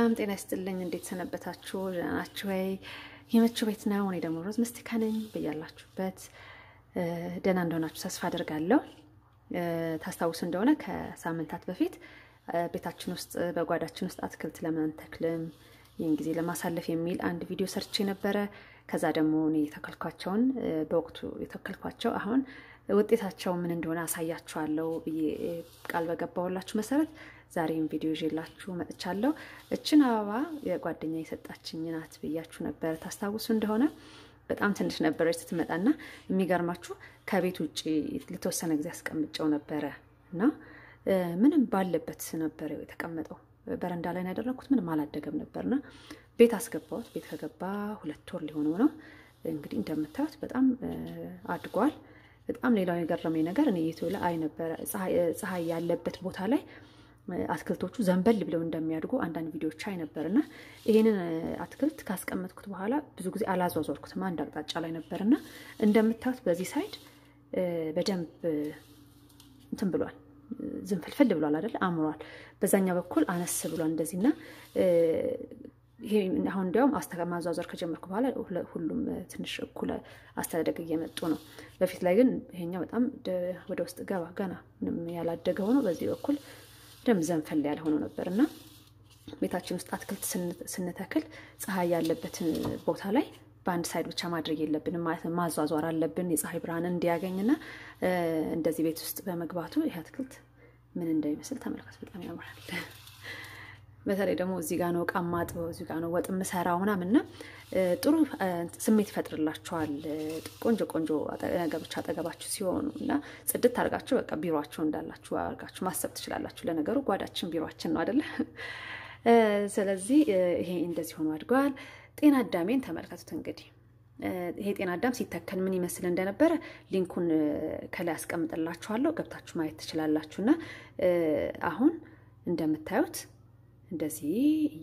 ሰላም ጤና ይስጥልኝ። እንዴት ሰነበታችሁ? ደህና ናችሁ ወይ? የመቸው ቤት ነው። እኔ ደግሞ ሮዝ ምስቲካ ነኝ። በያላችሁበት ደህና እንደሆናችሁ ተስፋ አደርጋለሁ። ታስታውሱ እንደሆነ ከሳምንታት በፊት ቤታችን ውስጥ በጓዳችን ውስጥ አትክልት ለምን አንተክልም ይህን ጊዜ ለማሳለፍ የሚል አንድ ቪዲዮ ሰርቼ ነበረ። ከዛ ደግሞ እኔ የተከልኳቸውን በወቅቱ የተከልኳቸው አሁን ውጤታቸው ምን እንደሆነ አሳያችኋለሁ ብዬ ቃል በገባሁላችሁ መሰረት ዛሬም ቪዲዮ ይዤላችሁ መጥቻለሁ። እችን አበባ የጓደኛ የሰጣችኝ ናት ብያችሁ ነበር። ታስታውሱ እንደሆነ በጣም ትንሽ ነበረች ስትመጣና የሚገርማችሁ ከቤት ውጭ ለተወሰነ ጊዜ አስቀምጨው ነበረ እና ምንም ባለበት ነበረ የተቀመጠው። በረንዳ ላይ ያደረግኩት ምንም አላደገም ነበርና ቤት አስገባሁት። ቤት ከገባ ሁለት ወር ሊሆነው ነው እንግዲህ እንደምታዩት በጣም አድጓል። በጣም ሌላው የገረመኝ ነገር እኔ ዩቲዩብ ላይ አይ ነበረ ፀሐይ ያለበት ቦታ ላይ አትክልቶቹ ዘንበል ብለው እንደሚያድጉ አንዳንድ ቪዲዮዎች አይ ነበር እና ይህንን አትክልት ካስቀመጥኩት በኋላ ብዙ ጊዜ አላዟዟርኩትም አንድ አቅጣጫ ላይ ነበር እና እንደምታዩት በዚህ ሳይድ በደንብ እንትን ብሏል፣ ዝንፍልፍል ብሏል አይደል? አምሯል። በዛኛው በኩል አነስ ብሏል እንደዚህ እና ይሄ አሁን እንዲያውም ማዟዟር ከጀመርኩ በኋላ ሁሉም ትንሽ እኩል አስተዳደግ እየመጡ ነው። በፊት ላይ ግን ይሄኛው በጣም ወደ ውስጥ ገባ ገና ምንም ያላደገ ሆኖ በዚህ በኩል ደም ዘንፈል ያለ ሆኖ ነበር እና ቤታችን ውስጥ አትክልት ስንተክል ፀሐይ ያለበትን ቦታ ላይ በአንድ ሳይድ ብቻ ማድረግ የለብንም ማለት ነው። ማዟዟር አለብን የፀሐይ ብርሃን እንዲያገኝና እንደዚህ ቤት ውስጥ በመግባቱ ይህ አትክልት ምን እንደሚመስል ተመልከቱ። በጣም ያምራል። በተለይ ደግሞ እዚህ ጋ ነው እቃ ማጥበው፣ እዚህ ጋ ነው ወጥ የምሰራው ምናምን እና ጥሩ ስሜት ይፈጥርላችኋል። ቆንጆ ቆንጆ ነገሮች አጠገባችሁ ሲሆኑ እና ጽድት አድርጋችሁ በቃ ቢሮችሁ እንዳላችሁ አድርጋችሁ ማሰብ ትችላላችሁ። ለነገሩ ጓዳችን ቢሮችን ነው አደለ? ስለዚህ ይሄ እንደዚህ ሆኖ አድገዋል። ጤና አዳሜን ተመልከቱት እንግዲህ ይሄ ጤና አዳም ሲተከል ምን ይመስል እንደነበረ ሊንኩን ከላይ አስቀምጥላችኋለሁ ገብታችሁ ማየት ትችላላችሁ። እና አሁን እንደምታዩት እንደዚህ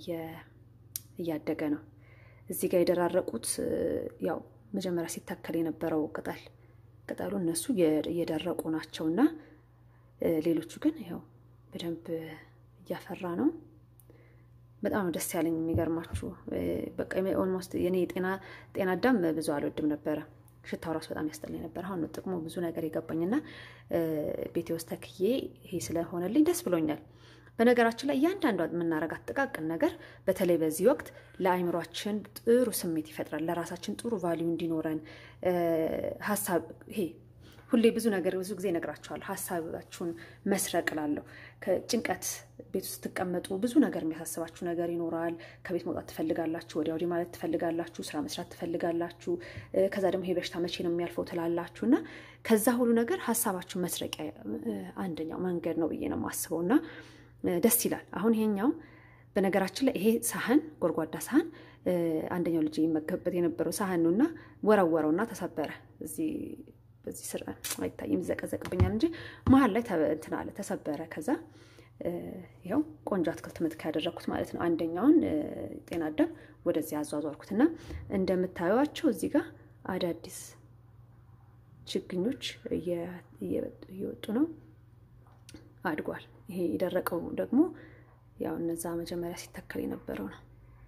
እያደገ ነው። እዚህ ጋር የደራረቁት ያው መጀመሪያ ሲተከል የነበረው ቅጠል ቅጠሉ እነሱ እየደረቁ ናቸው እና ሌሎቹ ግን ያው በደንብ እያፈራ ነው። በጣም ደስ ያለኝ የሚገርማችሁ በቃ ኦልሞስት የኔ ጤና አዳም ብዙ አልወድም ነበረ። ሽታው ራሱ በጣም ያስጠላኝ ነበር። አሁን ነው ጥቅሙ ብዙ ነገር የገባኝና ቤቴ ውስጥ ተክዬ ይሄ ስለሆነልኝ ደስ ብሎኛል። በነገራችን ላይ እያንዳንዷ የምናረጋት ጥቃቅን ነገር በተለይ በዚህ ወቅት ለአይምሯችን ጥሩ ስሜት ይፈጥራል። ለራሳችን ጥሩ ቫሊዩ እንዲኖረን ሀሳብ ይሄ ሁሌ ብዙ ነገር ብዙ ጊዜ እነግራችኋለሁ። ሀሳባችሁን መስረቅ እላለሁ። ከጭንቀት ቤት ውስጥ ስትቀመጡ ብዙ ነገር የሚያሳስባችሁ ነገር ይኖራል። ከቤት መውጣት ትፈልጋላችሁ፣ ወዲያ ወዲህ ማለት ትፈልጋላችሁ፣ ስራ መስራት ትፈልጋላችሁ። ከዛ ደግሞ ይሄ በሽታ መቼ ነው የሚያልፈው ትላላችሁ እና ከዛ ሁሉ ነገር ሀሳባችሁን መስረቂያ አንደኛው መንገድ ነው ብዬ ነው የማስበው እና ደስ ይላል። አሁን ይሄኛው በነገራችን ላይ ይሄ ሳህን ጎድጓዳ ሳህን አንደኛው ልጅ ይመገብበት የነበረው ሳህን ነው እና ወረወረውና ተሰበረ እዚህ በዚህ ስር አይታይም፣ ይዘቀዘቅብኛል እንጂ መሀል ላይ እንትን አለ ተሰበረ። ከዛ ይኸው ቆንጆ አትክልት ምትክ ያደረግኩት ማለት ነው። አንደኛውን ጤና አዳም ወደዚህ አዟዟርኩት እና እንደምታዩቸው እዚህ ጋር አዳዲስ ችግኞች እየወጡ ነው። አድጓል። ይሄ የደረቀው ደግሞ ያው እነዛ መጀመሪያ ሲተከል የነበረው ነው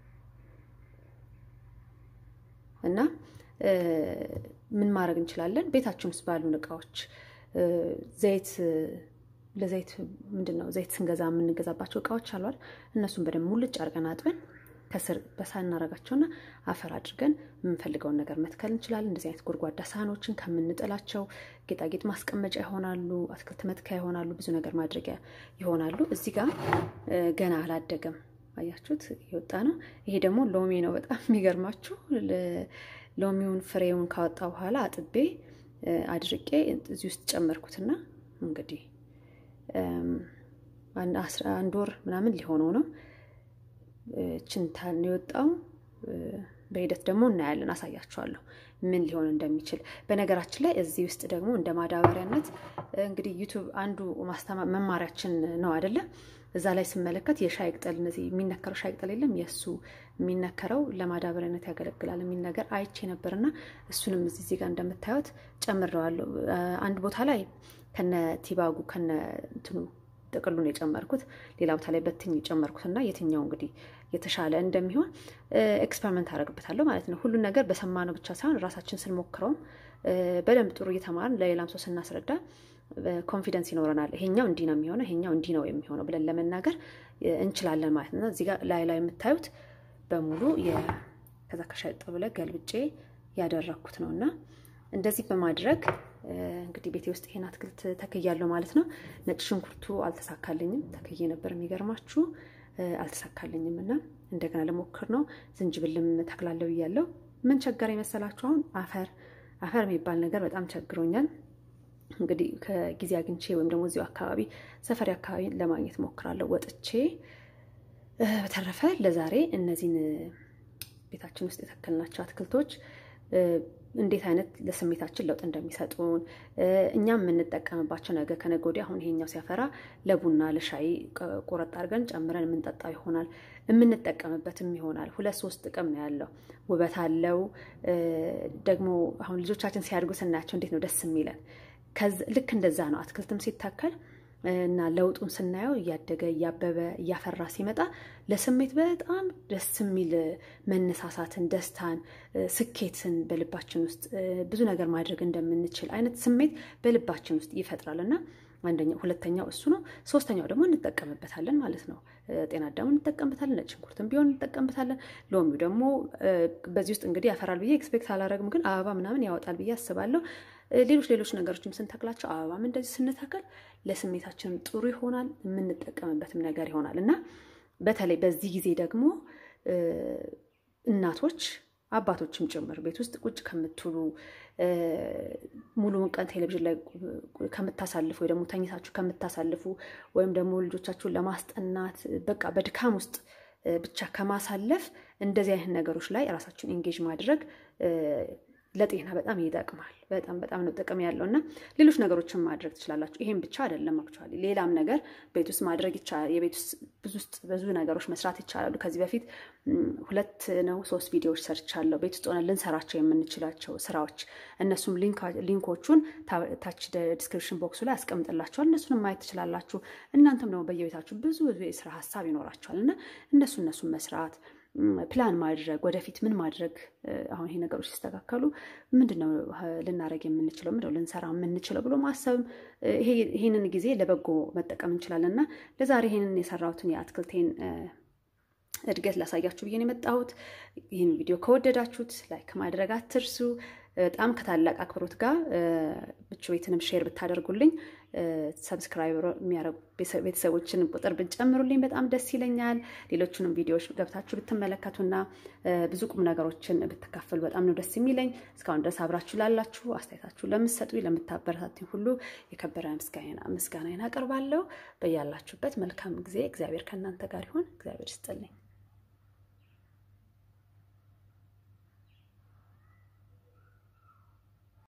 እና ምን ማድረግ እንችላለን? ቤታችን ውስጥ ባሉን እቃዎች ዘይት ለዘይት ምንድን ነው ዘይት ስንገዛ የምንገዛባቸው እቃዎች አሏል። እነሱን በደንብ ሙልጭ አድርገን አጥበን ከስር በሳህን እናደርጋቸውና አፈር አድርገን የምንፈልገውን ነገር መትከል እንችላለን። እንደዚህ አይነት ጎድጓዳ ሳህኖችን ከምንጥላቸው ጌጣጌጥ ማስቀመጫ ይሆናሉ፣ አትክልት መትከያ ይሆናሉ፣ ብዙ ነገር ማድረጊያ ይሆናሉ። እዚህ ጋር ገና አላደገም፣ አያችሁት? የወጣ ነው። ይሄ ደግሞ ሎሚ ነው። በጣም የሚገርማችሁ ሎሚውን ፍሬውን ካወጣ በኋላ አጥቤ አድርቄ እዚህ ውስጥ ጨመርኩትና እንግዲህ አንድ ወር ምናምን ሊሆነው ነው ችንታን የወጣው በሂደት ደግሞ እናያለን፣ አሳያችኋለሁ ምን ሊሆን እንደሚችል። በነገራችን ላይ እዚህ ውስጥ ደግሞ እንደ ማዳበሪያነት እንግዲህ ዩቱብ አንዱ ማስተማ መማሪያችን ነው አይደለ? እዛ ላይ ስመለከት የሻይ ቅጠል እነዚህ የሚነከረው ሻይ ቅጠል የለም የእሱ የሚነከረው ለማዳበሪያነት ያገለግላል የሚል ነገር አይቼ ነበርና እሱንም እዚህ እዚህ ጋር እንደምታዩት ጨምረዋለሁ። አንድ ቦታ ላይ ከነ ቲባጉ ከነ እንትኑ ጥቅሉን የጨመርኩት ሌላ ቦታ ላይ በትኝ የጨመርኩት እና የትኛው እንግዲህ የተሻለ እንደሚሆን ኤክስፐሪመንት አደርግበታለሁ ማለት ነው። ሁሉን ነገር በሰማነው ብቻ ሳይሆን ራሳችን ስንሞክረውም በደንብ ጥሩ እየተማርን ለሌላም ሰው ስናስረዳ ኮንፊደንስ ይኖረናል። ይሄኛው እንዲህ ነው የሚሆነው፣ ይሄኛው እንዲህ ነው የሚሆነው ብለን ለመናገር እንችላለን ማለት ነው። እዚህ ጋር ላይ ላይ የምታዩት በሙሉ ከዛ ከሸጥ ብለ ገልብጬ ያደረግኩት ነው እና እንደዚህ በማድረግ እንግዲህ ቤቴ ውስጥ ይሄን አትክልት ተክያለሁ ማለት ነው። ነጭ ሽንኩርቱ አልተሳካልኝም፣ ተክዬ ነበር የሚገርማችሁ አልተሳካልኝም እና እንደገና ልሞክር ነው። ዝንጅብልም ተክላለሁ እያለው ምን ቸገረ የመሰላችሁ? አሁን አፈር አፈር የሚባል ነገር በጣም ቸግሮኛል። እንግዲህ ከጊዜ አግኝቼ ወይም ደግሞ እዚሁ አካባቢ ሰፈሪ አካባቢ ለማግኘት ሞክራለሁ ወጥቼ። በተረፈ ለዛሬ እነዚህን ቤታችን ውስጥ የተከልናቸው አትክልቶች እንዴት አይነት ለስሜታችን ለውጥ እንደሚሰጡን እኛም የምንጠቀምባቸው ነገ ከነገ ወዲያ አሁን ይሄኛው ሲያፈራ ለቡና ለሻይ ቆረጥ አድርገን ጨምረን የምንጠጣው ይሆናል። የምንጠቀምበትም ይሆናል። ሁለት ሶስት ጥቅም ነው ያለው። ውበት አለው። ደግሞ አሁን ልጆቻችን ሲያድጉ ስናያቸው እንዴት ነው ደስ የሚለን። ልክ እንደዛ ነው አትክልትም ሲተከል እና ለውጡን ስናየው እያደገ እያበበ እያፈራ ሲመጣ ለስሜት በጣም ደስ የሚል መነሳሳትን፣ ደስታን፣ ስኬትን በልባችን ውስጥ ብዙ ነገር ማድረግ እንደምንችል አይነት ስሜት በልባችን ውስጥ ይፈጥራል እና አንደኛው ሁለተኛው እሱ ነው። ሶስተኛው ደግሞ እንጠቀምበታለን ማለት ነው። ጤና አዳሙ እንጠቀምበታለን። ነጭ ሽንኩርትም ቢሆን እንጠቀምበታለን። ሎሚው ደግሞ በዚህ ውስጥ እንግዲህ ያፈራል ብዬ ኤክስፔክት አላረግም፣ ግን አበባ ምናምን ያወጣል ብዬ አስባለሁ። ሌሎች ሌሎች ነገሮችም ስንተክላቸው አበባም እንደዚህ ስንተክል ለስሜታችንም ጥሩ ይሆናል፣ የምንጠቀምበትም ነገር ይሆናል እና በተለይ በዚህ ጊዜ ደግሞ እናቶች አባቶችም ጭምር ቤት ውስጥ ቁጭ ከምትሉ ሙሉውን ቀን ቴሌቪዥን ላይ ከምታሳልፉ ወይ ደግሞ ተኝታችሁ ከምታሳልፉ ወይም ደግሞ ልጆቻችሁን ለማስጠናት በቃ በድካም ውስጥ ብቻ ከማሳለፍ እንደዚህ አይነት ነገሮች ላይ ራሳችሁን ኢንጌጅ ማድረግ ለጤና በጣም ይጠቅማል። በጣም በጣም ነው ጥቅም ያለው እና ሌሎች ነገሮችን ማድረግ ትችላላችሁ። ይሄም ብቻ አይደለም አክቹዋሊ ሌላም ነገር ቤት ውስጥ ማድረግ ይቻላል። የቤት ውስጥ ብዙ ውስጥ ብዙ ነገሮች መስራት ይቻላሉ። ከዚህ በፊት ሁለት ነው ሶስት ቪዲዮዎች ሰርቻለሁ። ቤት ውስጥ ሆነ ልንሰራቸው የምንችላቸው ስራዎች እነሱም ሊንኮቹን ታች ዲስክሪፕሽን ቦክሱ ላይ አስቀምጥላችኋል። እነሱንም ማየት ትችላላችሁ። እናንተም ደግሞ በየቤታችሁ ብዙ የስራ ሀሳብ ይኖራችኋል እና እነሱ እነሱን መስራት ፕላን ማድረግ ወደፊት ምን ማድረግ አሁን ይሄ ነገሮች ሲስተካከሉ ምንድነው ልናደረግ የምንችለው ምንድነው ልንሰራ የምንችለው ብሎ ማሰብም ይሄንን ጊዜ ለበጎ መጠቀም እንችላለን እና ለዛሬ ይሄንን የሰራሁትን የአትክልቴን እድገት ላሳያችሁ ብዬ ነው የመጣሁት። ይህን ቪዲዮ ከወደዳችሁት ላይክ ማድረግ አትርሱ። በጣም ከታላቅ አክብሮት ጋር ምቹ ቤትንም ሼር ብታደርጉልኝ ሰብስክራይብ የሚያደርጉ ቤተሰቦችን ቁጥር ብትጨምሩልኝ በጣም ደስ ይለኛል። ሌሎቹንም ቪዲዮዎች ገብታችሁ ብትመለከቱና ብዙ ቁም ነገሮችን ብትካፈሉ በጣም ነው ደስ የሚለኝ። እስካሁን ድረስ አብራችሁ ላላችሁ አስተያየታችሁ ለምትሰጡኝ፣ ለምታበረታቱኝ ሁሉ የከበረ ምስጋናዬን አቀርባለሁ። በያላችሁበት መልካም ጊዜ እግዚአብሔር ከእናንተ ጋር ይሁን። እግዚአብሔር ይስጥልኝ።